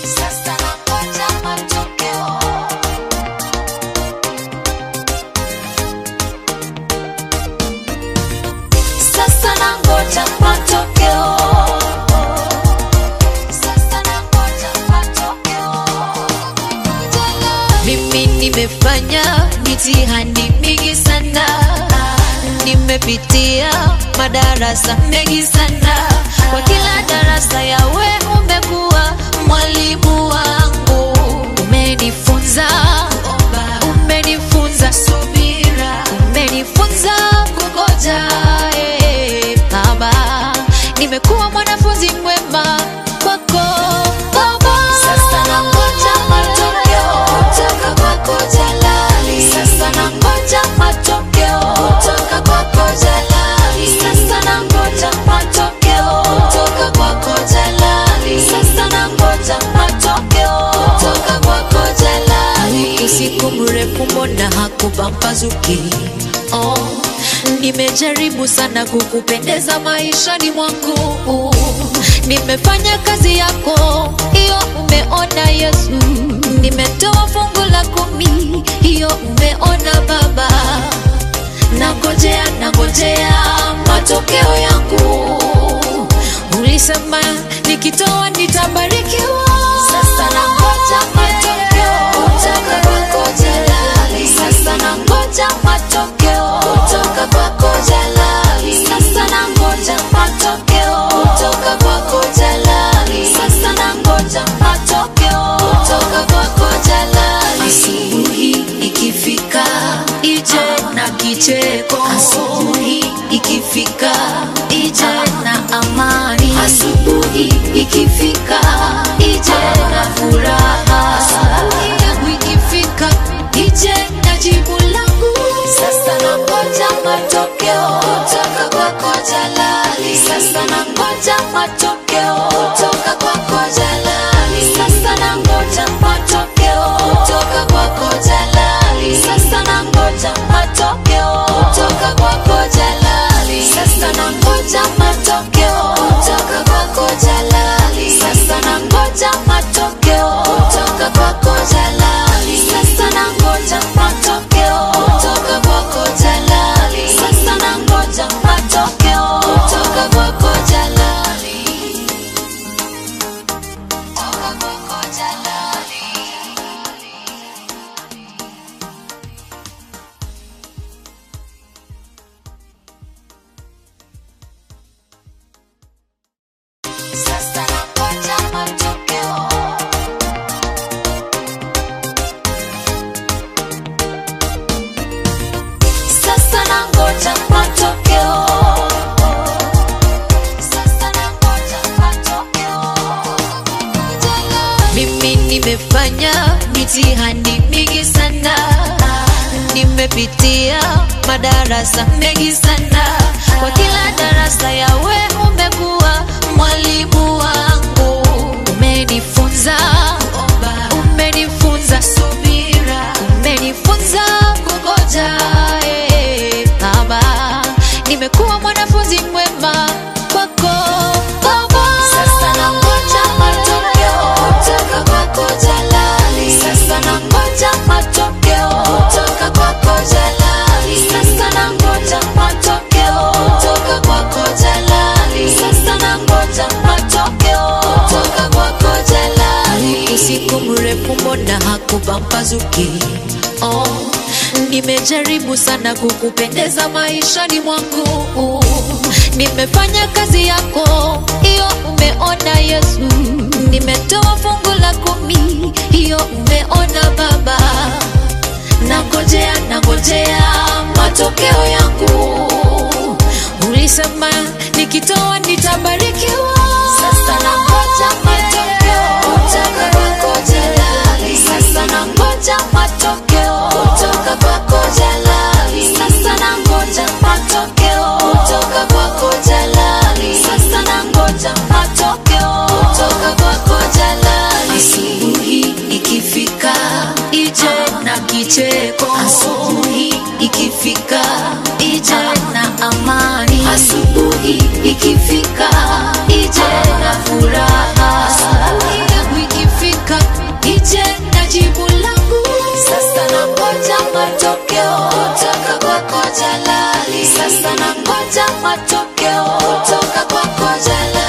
Sasa nangoja matokeo. Sasa nangoja matokeo. Sasa nangoja matokeo. Mimi nimefanya mitihani mingi sana, nimepitia madarasa mengi sana. Kwa kila darasa yawe umekuwa mwalimu wangu, umenifunza umenifunza subira, umenifunza kungoja. eh, Baba, nimekuwa mwanafunzi mwema kwako Baba. Sasa nangoja matokeo kutoka kwako Jalali. Sasa nangoja matokeo kutoka kwako Jalali. Sasa nangoja matokeo kutoka kwako Jalali. Sasa nangoja matokeo kutoka kwako Jalali. usiku mrefu mbona hakupambazuki oh, nimejaribu sana kukupendeza maishani mwangu nimefanya kazi yako hiyo umeona yesu nimetoa fungu la kumi hiyo umeona baba nangojea nangojea matokeo yangu ulisema nikitoa nitabarikiwa Sasa nangoja matokeo kutoka kwako Jalali. Sasa nangoja matokeo kutoka kwako Jalali. Sasa nangoja matokeo kutoka kwako Jalali. Sasa nangoja matokeo kutoka kwako Jalali. asubuhi ikifika ije na kicheko asubuhi ikifika ije na amani asubuhi ikifika ije na furaha asubuhi yangu ikifika ije na jibu langu Sasa nangoja matokeo kutoka kwako Jalali. Sasa nangoja matokeo kutoka kwako Jalali. Sasa nangoja matokeo kutoka kwako Jalali. Sasa nangoja matokeo kutoka kwako Jalali. Sasa nangoja matokeo kutoka kwako Jalali. Sasa nangoja matokeo kutoka kwako Jalali. Sasa nangoja matokeo kutoka kwako Jalali. Sasa nangoja matokeo kutoka kwako Jalali. Kutoka kwako Jalali. Sasa nangoja matokeo. Sasa nangoja matokeo. Sasa nangoja matokeo. mimi nimefanya mitihani mingi sana nimepitia madarasa mengi sana kwa kila darasa yawe umekuwa mwalimu wangu umenifunza umenifunza subira umenifunza kungoja eh, baba nimekuwa mwanafunzi mwema kwako baba Sasa nangoja matokeo kutoka kwako Jalali. Sasa nangoja matokeo kutoka kwako Jalali. Sasa nangoja matokeo kutoka kwako Jalali. Sasa nangoja matokeo kutoka kwako Jalali. usiku mrefu mbona hakupambazuki oh, nimejaribu sana kukupendeza maishani mwangu nimefanya kazi yako hiyo umeona yesu nimetoa fungu la kumi hiyo umeona baba nangojea nangojea matokeo yangu ulisema nikitoa nitabarikiwa Sasa nangoja matokeo kutoka kwako Jalali. Sasa nangoja matokeo kutoka kwako Jalali. Sasa nangoja matokeo kutoka kwako Jalali. Sasa nangoja matokeo kutoka kwako Jalali. asubuhi ikifika ije na kicheko asubuhi ikifika ije na amani asubuhi ikifika ije na furaha asubuhi yangu ikifika matokeo kutoka kwako Jalali. Sasa nangoja matokeo kutoka kwako Jalali.